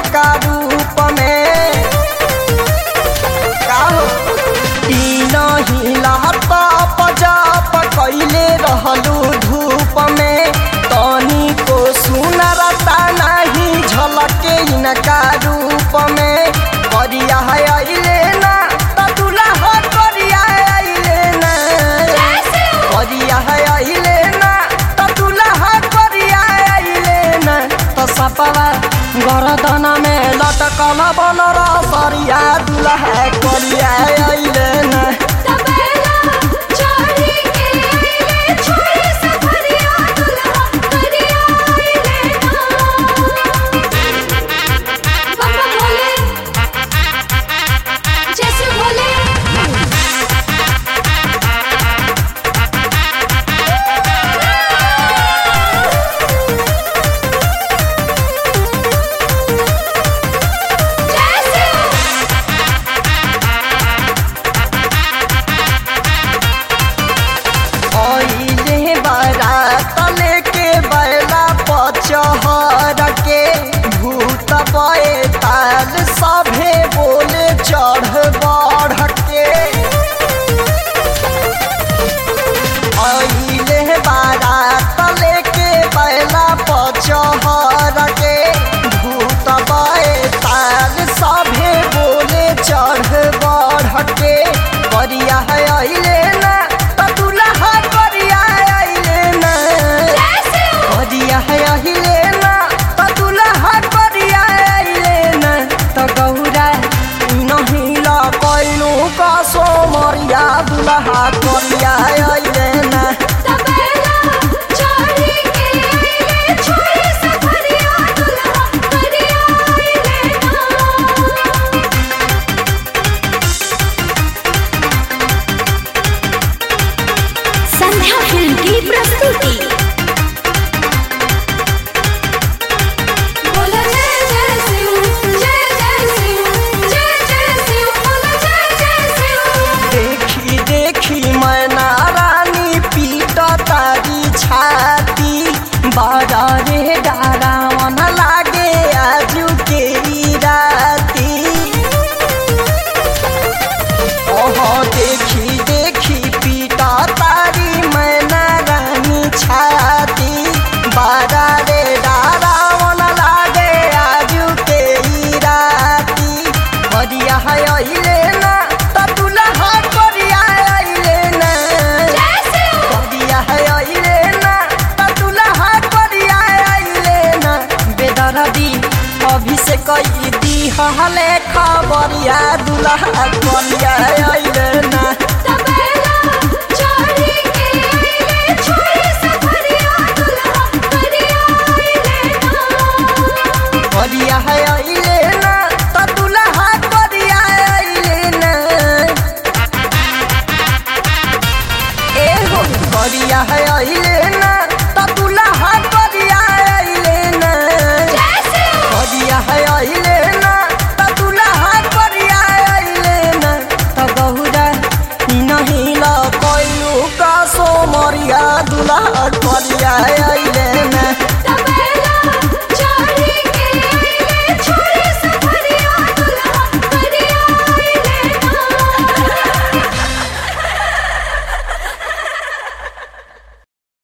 इनका रूप में का हो ई नहीं लहता पजाप कैले रहलू धूप में तनी को सुनरता नहीं झलके इनका रूप में करिया है अइले ना त दुल्हा करिया है अइले ना करिया है अइले ना त दुल्हा करिया है अइले ना त सपवा गरदन में लटकल बनर सरिया दुल्हा करिया है अइले ना तबेला चढ़ी के आइले छोड़ी सफरिया दुल्हा करिया आइले ना पापा बोले जैसे बोले जैसे ओइले बारात लेके बैला पचहर के भूत बए ताल सभे बोले चढ़ बढ़ के ओइले बारात लेके बैला पचहर के भूत बए ताल सभे बोले चढ़ बढ़ के करिया है अइले ना त दुल्हा करिया है अइले ना जैसे करिया है अइले ना त दुल्हा करिया है अइले ना त गौरा नहीं ल कैलू का सोमरिया दुल्हा करिया है अइले ना तबेला चढ़ी के आइले छोड़ी सफरिया दुल्हा करिया आइले ना संध्या फिल्म की प्रस्तुति बोला जय जय शिव जय जय शिव जय जय शिव बोला जय जय शिव देखी देखी मैना रानी पीट तारी छाती बड़ा रे डारावन लागे आजू के ई राती ओहो देखी देखी पीटा तारी मैना रानी छाती बड़ा रे डारावन लागे आजू के ई राती करिया है अइले ना त दुल्हा करिया है अइले ना जैसे करिया है अइले ना त दुल्हा करिया है अइले ना बेदरदी अभिषेक कई दी हले खबरिया दुल्हा करिया है अइले ना तबेला चढ़ी के आइले छोड़ी सफरिया दुल्हा करिया आइले ना करिया है अइले ना त दुल्हा करिया है अइले ना ए हो करिया है अइले ना त दुल्हा करिया है अइले ना जैसे करिया है अइले ना त दुल्हा करिया है अइले ना त गहुरा ई नहीं ल कैलू का सोमरिया दुल्हा करिया है